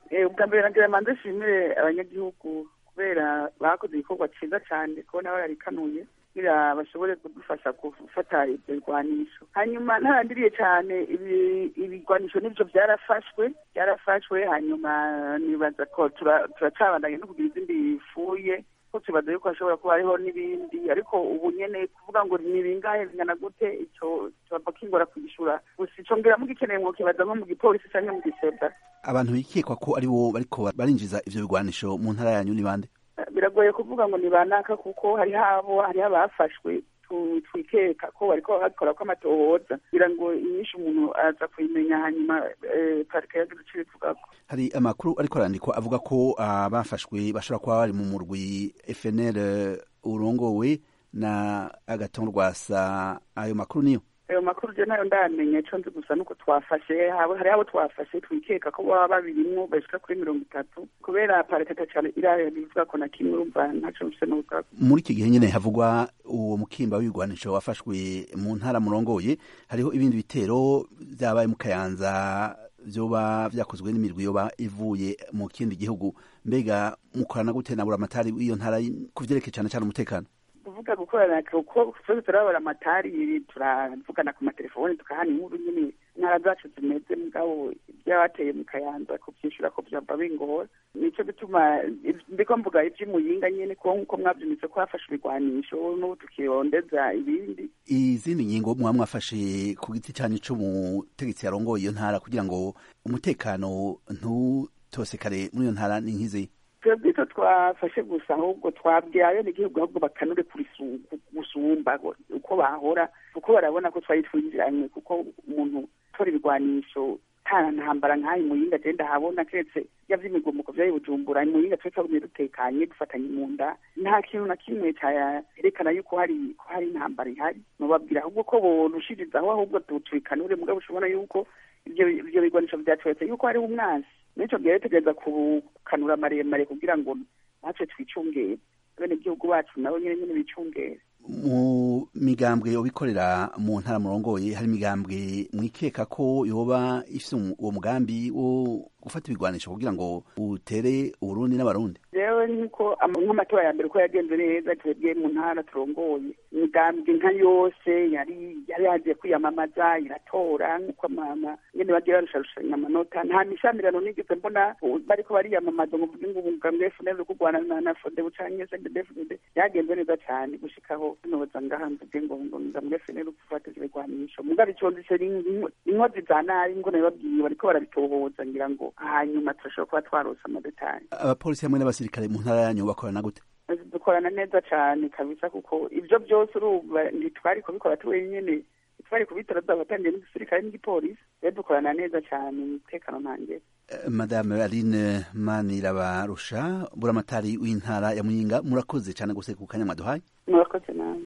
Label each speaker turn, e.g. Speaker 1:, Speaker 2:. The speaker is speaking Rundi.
Speaker 1: ubwa mbere nagira manze nshimire abanyagihugu kubera bakoze igikorwa cyiza cyane kubona bararikanuye kugira bashobore kudufasha gufata ibyo bigwanisho hanyuma ntarandiriye cyane ibigwanisho n'ibyo byarafashwe byarafashwe hanyuma nibaza ko turacabandanya no kugira izindi bifuye ko tubaza yuko hashobora kuba hariho n'ibindi ariko ubu nyene kuvuga ngo ni bingahe bingana gute ico tubava kingora kugishura gusa ico ngira mugikeneye mwokibaza nko mu gipolisi canke mu giseda
Speaker 2: abantu bikekwa ko ari bo bariko barinjiza ivyo bigwanisho mu ntara yanyu ni bande
Speaker 1: biragoye kuvuga ngo ni banaka kuko hariho abo hariho abafashwe twikeka ko bariko bakora ko amatohoza kugira ngo inyinshi umuntu aza kuyimenya hanyuma parike yagize ico ibivugako
Speaker 2: hari amakuru ariko arandikwa avuga ko abafashwe bashobora kuba bari mu murwi FNL urongowe na agaton rwasa ayo makuru niyo
Speaker 1: ayo makuru je nayo ndamenya ico nzi gusa nuko twafashe hari abo twafashe twikeka ko baba babirimwo bashika kuri mirongo itatu kubera parekata cane irayo bivuga ko na kimwe urumva ntaco mfise n'ubugako
Speaker 2: muri iki gihe nyene havugwa uwo mukimba w'ibigwanisho wafashwe mu ntara murongoye hariho ibindi bitero vyabaye mu kayanza vyoba vyakozwe n'imirwi yoba ivuye mu kindi gihugu mbega mukorana gute na buramatari w'iyo ntara ku vyerekeye cane cane umutekano
Speaker 1: kuvuga gukorana kuko twese turabara amatari turavugana ku matelefoni tukahana inkuru nyine intara zacu zimeze mugabo ibyabateye mu kayanza kuvyishura ko vyava bingora nico gituma ndiko mvuga ivy'imuyinga nyene kuko nkuko mwavyumvise ko hafashe ibigwanisho n'ubu tukirondeza ibindi
Speaker 2: izindi ngingo muba mwafashe ku giti canyu c'umutegetsi yarongoye iyo ntara kugira ngo umutekano ntutosekare muri iyo ntara ni nk'izi
Speaker 1: twebwe icyo twafashe gusa ahubwo twabwiye n'igihugu ahubwo bakanure gusumba uko bahora kuko barabona ko twari twinjiranywe kuko umuntu utora ibigwanisho nta ntambara nk'ayo muyinga agenda habona keretse yavye imigumuko vyayo bujumbura muyinga twe twagumye dutekanye dufatanye mu nda nta kintu na kimwe cerekana yuko hari ko hari intambara ihari nobabwira ahubwo ko borushirizaho ahubwo tubikanure mugabo ushobona yuko ivyo bigwanisho vyatweretse yuko hariho umwansi nico gihe tugereza kukanura maremare kugira ngo natwe twicungere bene igihugu bacu nabo nyene nyene bicungere
Speaker 2: mu migambwe yobikorera mu ntara murongoye hari imigambwe mwikeka ko yoba ifise uwo mugambi wo gufata ibigwanisho kugira ngo utere uburundi n'abarundi
Speaker 1: jewe nkuko nk'amatora ya mbere uko yagenze neza twebwe mu ntara turongoye imigambwe nka yose yari yari yagiye kwiyamamaza iratora nk'uko mama nyene bagira barusharushanya amanota nta mishamirano nigeze mbona bariko bariyamamaza ngo mvuge ngo umugambwe FNL kurwana na FODEBU canke CNDD-FDD yagenze neza cane gushikaho noza ngaha mvuge ngo ngo mugambwe FNL gufata ibigwanisho mugabo ico ndise inkozi za nabi ngo nabibabwiye bariko barabitohoza ngira ngo hanyuma turashobora kuba twarose amadetayi
Speaker 2: abapolisi hamwe n'abasirikare mu ntara yanyu bakorana gute
Speaker 1: dukorana neza cane kabisa kuko ivyo byose urumva ntitwari kubikora turi nyene twari kubitora tuzabatangiye n'igisirikare n'igipolisi rero dukorana neza cane umutekano ntangere
Speaker 2: madame aline manirabarusha buramatari w'intara ya muyinga murakoze cane gose ku kanya mwaduhaye
Speaker 1: murakoze nawe